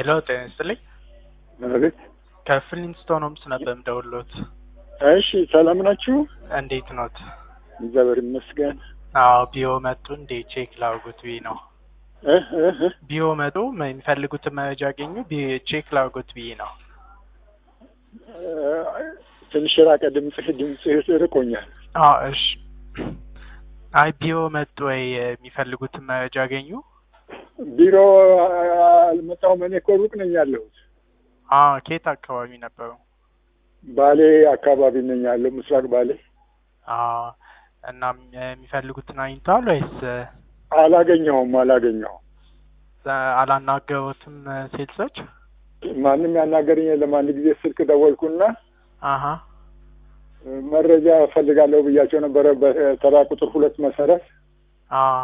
ሄሎ ጤና ይስጥልኝ። አቤት። ከፍሊንስቶን ሆምስ ነበር የምደውልዎት። እሺ ሰላም ናችሁ? እንዴት ኖት? እግዚአብሔር ይመስገን። አዎ ቢሮ መጡ እንዴ? ቼክ ላርጉት ብዬ ነው። እህ እህ እህ። ቢሮ መጡ የሚፈልጉትን መረጃ አገኙ? ቢ- ቼክ ላርጉት ብዬ ነው። ትንሽ ራቀ ድምፅህ ድምፅህ ርቆኛል። አዎ እሺ። አይ ቢሮ መጡ ወይ የሚፈልጉትን መረጃ አገኙ? ቢሮ አልመጣሁም። እኔ እኮ ሩቅ ነኝ ያለሁት። አዎ ከየት አካባቢ ነበሩ? ባሌ አካባቢ ነኝ ያለው፣ ምስራቅ ባሌ። አዎ እና የሚፈልጉትን አግኝተዋል ወይስ አላገኘሁም አላገኘሁም። አላናገሩትም ሴልሶች? ማንም ያናገረኝ የለም። አንድ ጊዜ ስልክ ደወልኩና አሀ መረጃ እፈልጋለሁ ብያቸው ነበረ በተራ ቁጥር ሁለት መሰረት አዎ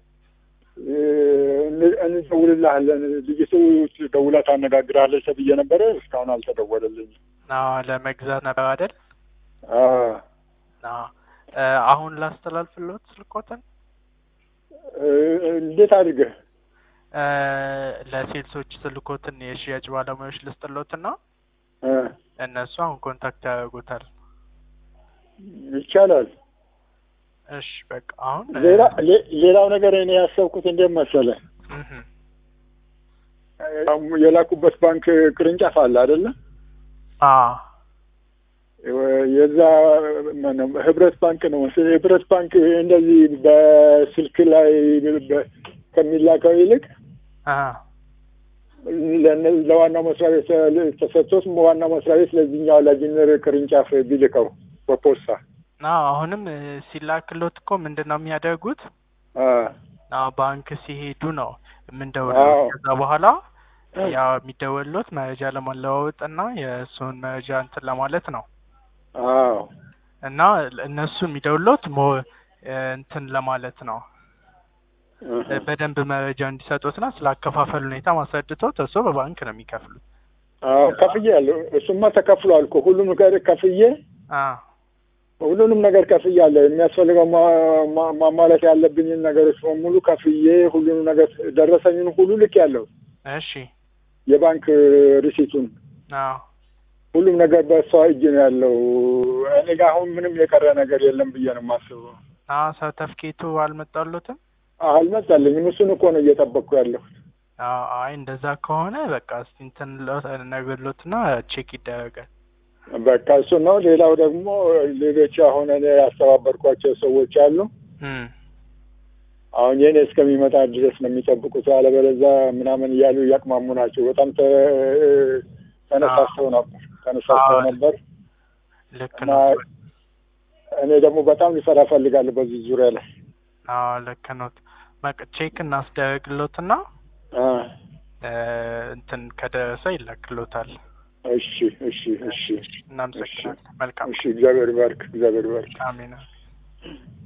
እንደውልልሃለን ልጅቱ ደውላ ታነጋግርሃለች ተብዬ ነበረ። እስካሁን አልተደወለልኝም። አዎ ለመግዛት ነበር አይደል? አዎ አዎ እ አሁን ላስተላልፍልዎት ስልኮትን እንዴት አድርገህ እ ለሴልሶች ስልኮትን የሽያጭ ባለሙያዎች ልስጥልዎትና እ እነሱ አሁን ኮንታክት ያደርጉታል። ይቻላል። እሺ በቃ አሁን እ ሌላ ሌ- ሌላው ነገር እኔ ያሰብኩት እንዴት መሰለህ እህ የላኩበት ባንክ ቅርንጫፍ አለ አይደለ? አዎ የዛ ማነው ህብረት ባንክ ነው መሰለኝ። ህብረት ባንክ እንደዚህ በስልክ ላይ በ- ከሚላከው ይልቅ አ ለነ- ለዋናው መስሪያ ቤት ተሰጥቶት ዋናው መስሪያ ቤት ለዚህኛው ለጂነር ቅርንጫፍ ቢልከው በፖስታ አዎ አሁንም እ ሲላክልዎት እኮ ምንድን ነው የሚያደርጉት? አ አዎ ባንክ ሲሄዱ ነው አዎ። የምንደውልዎት። ከዛ በኋላ ያ የሚደወልዎት መረጃ ለመለዋወጥ እና የእሱን መረጃ እንትን ለማለት ነው አዎ እና እነሱ የሚደውልዎት ሞ እ እንትን ለማለት ነው እህ። በደንብ መረጃ እንዲሰጡትና ስለ አከፋፈል ሁኔታ ማስረድቶት እሱ በባንክ ነው የሚከፍሉት። አዎ ከፍዬ ያለሁ እሱማ ተከፍሏል እኮ ሁሉም ነገር ከፍዬ አ ሁሉንም ነገር ከፍያለሁ። የሚያስፈልገው ማ- ማ- ማሟላት ያለብኝን ነገሮች በሙሉ ከፍዬ ሁሉንም ነገር ደረሰኝን ሁሉ ልክ ያለው እሺ የባንክ ሪሲቱን አዎ ሁሉም ነገር በእሷ እጅ ነው ያለው። እኔ ጋር አሁን ምንም የቀረ ነገር የለም ብዬ ነው የማስበው። አዎ ሰርተፍኬቱ አልመጣልዎትም? አልመጣልኝም። እሱን እኮ ነው እየጠበቅኩ ያለሁት። አዎ አይ እንደዛ ከሆነ በቃ እስቲ እንትን ነግሎትና ቼክ ይደረጋል። በቃ እሱ ነው። ሌላው ደግሞ ሌሎች አሁን እኔ ያስተባበርኳቸው ሰዎች አሉ። እም አሁን የኔ እስከሚመጣ ድረስ ነው የሚጠብቁት። አለበለዛ ምናምን እያሉ እያቅማሙ ናቸው። በጣም ተ- ተነሳስተው ነበር ተነሳስተው አዎ። ነበር ልክ እና ነው። እኔ ደግሞ በጣም ሊሰራ እፈልጋለሁ በዚህ ዙሪያ ላይ አዎ ልክ ነው። በቃ ቼክ እናስደርግሎትና አ እ እንትን ከደረሰ ይላክሎታል። እሺ እሺ እሺ እናመሰግናለን። መልካም እሺ እግዚአብሔር ይባርክ እግዚአብሔር ይባርክ አሜን።